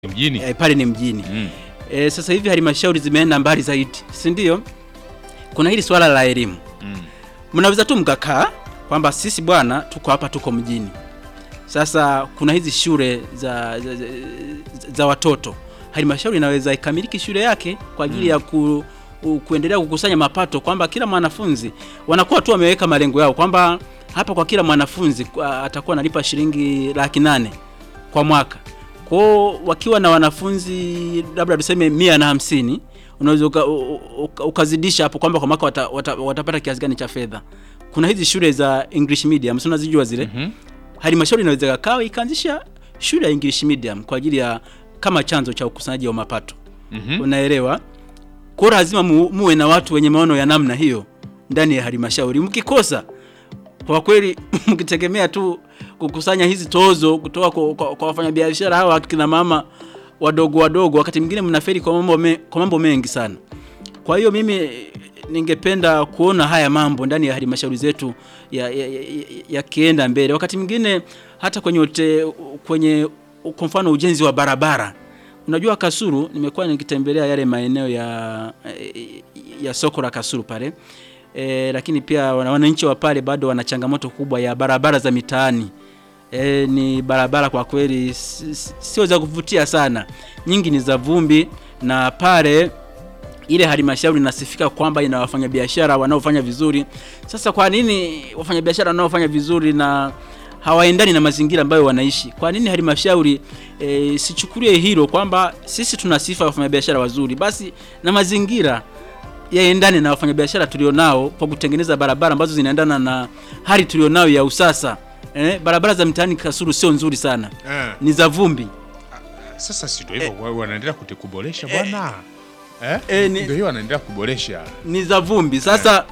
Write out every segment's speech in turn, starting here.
mjini e, pale ni mjini mm. e, sasa hivi halmashauri zimeenda mbali zaidi, si ndio? Kuna hili swala la elimu, Mm. mnaweza tu mkakaa kwamba sisi bwana, tuko hapa, tuko mjini. Sasa kuna hizi shule za, za, za, za watoto, halmashauri inaweza ikamiliki shule yake kwa ajili ya ku, u, kuendelea kukusanya mapato, kwamba kila mwanafunzi wanakuwa tu wameweka malengo yao kwamba hapa kwa kila mwanafunzi kwa- atakuwa analipa shilingi laki nane kwa mwaka. Kwao wakiwa na wanafunzi labda tuseme mia na hamsini unaweza uka, u- u- ukazidisha hapo kwamba kwa mwaka wata, wata, watapata kiasi gani cha fedha. Kuna hizi shule za English medium, si unazijua zile Mhm. halmashauri inaweza kawa ikaanzisha shule ya English medium kwa ajili ya kama chanzo cha ukusanyaji wa mapato Mhm. unaelewa. Kwa hiyo lazima mu, muwe na watu wenye maono ya namna hiyo ndani ya halmashauri. Mkikosa kwa kweli, mkitegemea tu kukusanya hizi tozo kutoka kwa, kwa, kwa wafanyabiashara hawa kina mama wadogo wadogo, wakati mwingine mnaferi kwa mambo, me, kwa mambo mengi sana. Kwa hiyo mimi ningependa kuona haya mambo ndani ya halmashauri zetu yakienda ya, ya, yakienda mbele. Wakati mwingine hata kwenye ute, kwenye kwa mfano ujenzi wa barabara. Unajua Kasulu, nimekuwa nikitembelea yale maeneo ya ya soko la Kasulu pale e, lakini pia wana- wananchi wa pale bado wana changamoto kubwa ya barabara za mitaani. E, ni barabara kwa kweli si- si- sio za kuvutia sana, nyingi ni za vumbi, na pale ile halmashauri inasifika kwamba ina wafanyabiashara wanaofanya vizuri. Sasa kwa nini wafanyabiashara wanaofanya vizuri na hawaendani na mazingira ambayo wanaishi? Kwa nini halmashauri e, sichukulie hilo kwamba sisi tuna sifa ya wafanyabiashara wazuri, basi na mazingira yaendane na wafanyabiashara tulionao kwa kutengeneza barabara ambazo zinaendana na hali tulionao ya usasa. Eh, barabara za mtaani Kasulu sio nzuri sana, Eh, ni za vumbi. Sasa si ndio hivyo wa- wanaendelea kuti- kuboresha bwana eh? eh, ni- Ndio hiyo wanaendelea kuboresha ni za vumbi. Sasa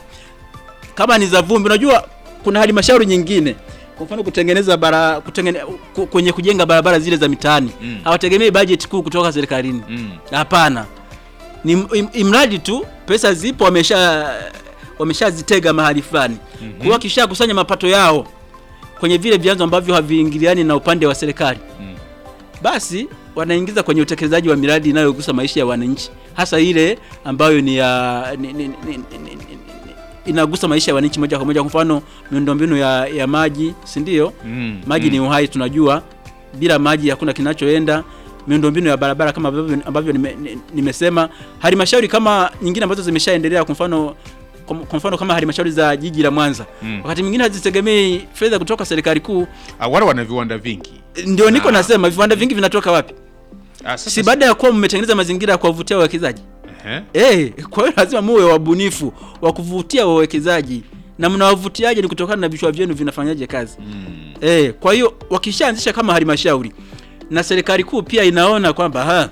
kama ni za vumbi, unajua kuna halmashauri nyingine, kwa mfano kutengeneza bara kutengene, ku- kwenye kujenga barabara zile za mitaani Mm. hawategemei bajeti kuu kutoka serikalini. mm. Hapana, ni im- imradi tu pesa zipo, wamesha wameshazitega mahali fulani mm -hmm. Kwa kisha kusanya mapato yao kwenye vile vyanzo ambavyo haviingiliani na upande wa serikali Mm. basi wanaingiza kwenye utekelezaji wa miradi inayogusa maisha ya wananchi, hasa ile ambayo ni ya ni, ni, ni, ni, ni, ni, ni, inagusa maisha ya wananchi moja kwa moja. Kwa mfano miundombinu ya, ya maji, si ndio? Mm. Maji mm. ni uhai, tunajua bila maji hakuna kinachoenda. Miundombinu ya barabara kama ambavyo, ambavyo nime, ni- nimesema. Halmashauri kama nyingine ambazo zimeshaendelea, kwa mfano kwa kwa mfano kama halmashauri za jiji la Mwanza Mm. wakati mwingine hazitegemei fedha kutoka serikali kuu. Ah, wale wana viwanda vingi Ndio niko Ah. nasema viwanda vingi vinatoka wapi? Ah, sasa Si baada ya kuwa mmetengeneza mazingira ya kuwavutia wawekezaji Ehe. eh? Kwa hiyo lazima muwe wabunifu wa kuvutia wawekezaji, na mnawavutiaje? Ni kutokana na vichwa vyenu vinafanyaje kazi. Mm. Eh, kwa hiyo wakishaanzisha kama halmashauri na serikali kuu pia inaona kwamba ha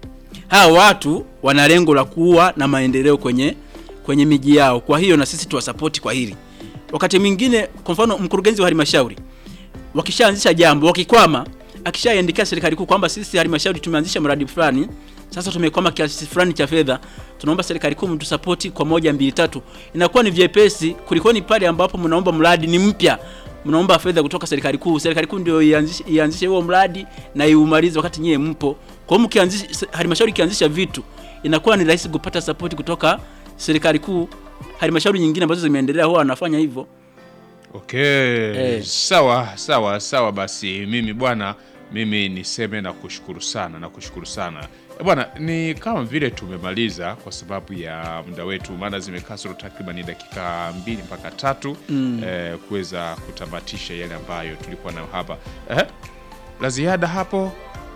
hawa watu wana lengo la kuwa na maendeleo kwenye kwenye miji yao, kwa hiyo na sisi tuwasapoti kwa hili. Wakati mwingine, kwa mfano, mkurugenzi wa halmashauri wakishaanzisha jambo, wakikwama, akishaiandikia serikali kuu kwamba sisi halmashauri tumeanzisha mradi fulani, sasa tumekwama kiasi fulani cha fedha, tunaomba serikali kuu mtusapoti kwa moja mbili tatu, inakuwa ni vyepesi kuliko ni pale ambapo mnaomba mradi ni mpya, mnaomba fedha kutoka serikali kuu, serikali kuu ndio ianzishe ianzishe huo mradi na iumalize wakati nyie mpo. Kwa hiyo mkianzisha, halmashauri ikianzisha vitu, inakuwa ni rahisi kupata sapoti kutoka serikali kuu. Halmashauri nyingine ambazo zimeendelea huwa wanafanya hivyo. Okay. Eh. Sawa sawa sawa, basi mimi bwana, mimi niseme na kushukuru sana na kushukuru sana Eh, bwana, ni kama vile tumemaliza kwa sababu ya muda wetu, maana zimekaa sura takriban dakika mbili mpaka tatu Mm. eh, kuweza kutamatisha yale ambayo tulikuwa nayo hapa eh, la ziada hapo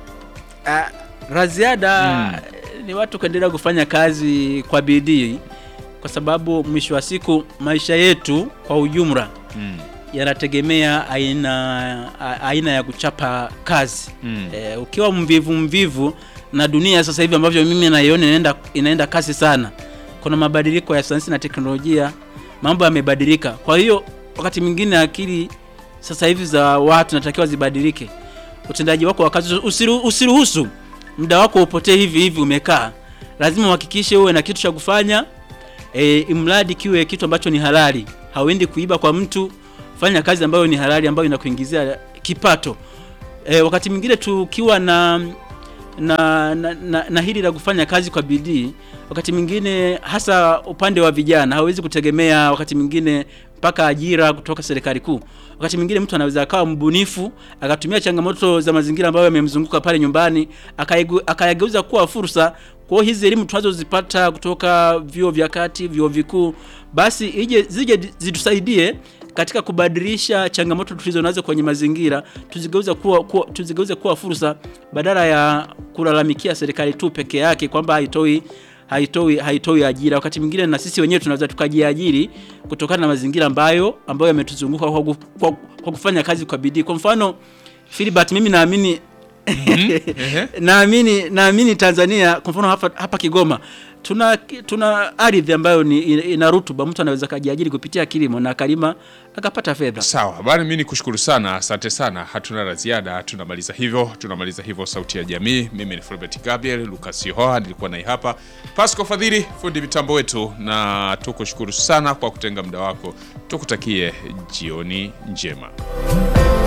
Ah, la ziada ni watu kuendelea kufanya kazi kwa bidii, kwa sababu mwisho wa siku maisha yetu kwa ujumla mm. yanategemea aina a- aina ya kuchapa kazi. Mm. E, ukiwa mvivu mvivu, na dunia sasa hivi ambavyo mimi naiona inaenda, inaenda kasi sana, kuna mabadiliko ya sayansi na teknolojia, mambo yamebadilika. Kwa hiyo wakati mwingine akili sasa hivi za watu natakiwa zibadilike. Utendaji wako wa kazi usiru, usiruhusu muda wako upotee hivi hivi umekaa. Lazima uhakikishe uwe na kitu cha kufanya e, imradi kiwe kitu ambacho ni halali. Hauendi kuiba kwa mtu, fanya kazi ambayo ni halali ambayo inakuingizia kipato. E, wakati mwingine tukiwa na na, na, na, na hili la kufanya kazi kwa bidii, wakati mwingine hasa upande wa vijana hawezi kutegemea wakati mwingine mpaka ajira kutoka serikali kuu. Wakati mwingine mtu anaweza akawa mbunifu akatumia changamoto za mazingira ambayo yamemzunguka pale nyumbani akaigu- akayageuza kuwa fursa. Kwa hiyo hizi elimu tunazozipata kutoka vyuo vya kati, vyuo vikuu, basi ije zije zitusaidie katika kubadilisha changamoto tulizo nazo kwenye mazingira tuzigeuze kuwa, kuwa, tuzigeuze kuwa fursa badala ya kulalamikia serikali tu peke yake kwamba haitoi haitoi haitoi ajira. Wakati mwingine na sisi wenyewe tunaweza tukajiajiri kutokana na mazingira ambayo ambayo yametuzunguka kwa, ku- kwa, kwa kufanya kazi kwa bidii. Kwa mfano Philbert, mimi naamini Ehe. naamini naamini Tanzania kwa mfano hapa, hapa Kigoma tuna tuna ardhi ambayo ni ina rutuba, mtu anaweza kajiajiri kupitia kilimo na akalima akapata fedha. Sawa bana, mimi nikushukuru sana, asante sana. Hatuna la ziada, tunamaliza hivyo, tunamaliza hivyo Sauti ya Jamii. Mimi ni Fulbert Gabriel Lucas Yoha, nilikuwa naye hapa Pasco Fadhili, fundi mitambo wetu, na tukushukuru sana kwa kutenga muda wako. Tukutakie jioni njema.